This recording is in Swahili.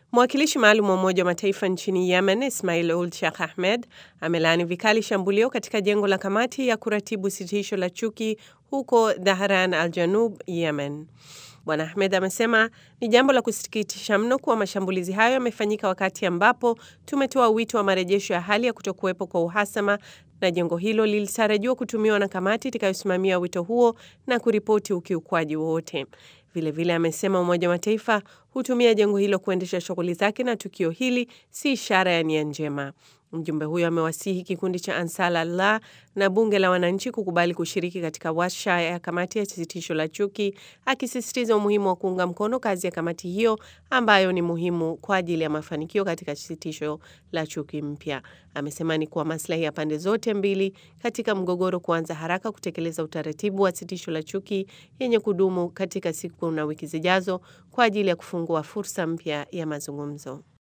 Mwakilishi maalum wa Umoja wa Mataifa nchini Yemen, Ismail Ould Sheikh Ahmed, amelaani vikali shambulio katika jengo la kamati ya kuratibu sitisho la chuki huko Dhahran al Janub, Yemen. Bwana Ahmed amesema ni jambo la kusikitisha mno kuwa mashambulizi hayo yamefanyika wakati ambapo tumetoa wito wa marejesho ya hali ya kutokuwepo kwa uhasama na jengo hilo lilitarajiwa kutumiwa na kamati itakayosimamia wito huo na kuripoti ukiukwaji wowote. Vilevile amesema Umoja wa Mataifa hutumia jengo hilo kuendesha shughuli zake na tukio hili si ishara ya nia njema. Mjumbe huyo amewasihi kikundi cha Ansar Allah na bunge la wananchi kukubali kushiriki katika warsha ya kamati ya sitisho la chuki, akisisitiza umuhimu wa kuunga mkono kazi ya kamati hiyo ambayo ni muhimu kwa ajili ya mafanikio katika sitisho la chuki mpya. Amesema ni kwa maslahi ya pande zote mbili katika mgogoro kuanza haraka kutekeleza utaratibu wa sitisho la chuki yenye kudumu katika siku na wiki zijazo kwa ajili ya kufungua fursa mpya ya mazungumzo.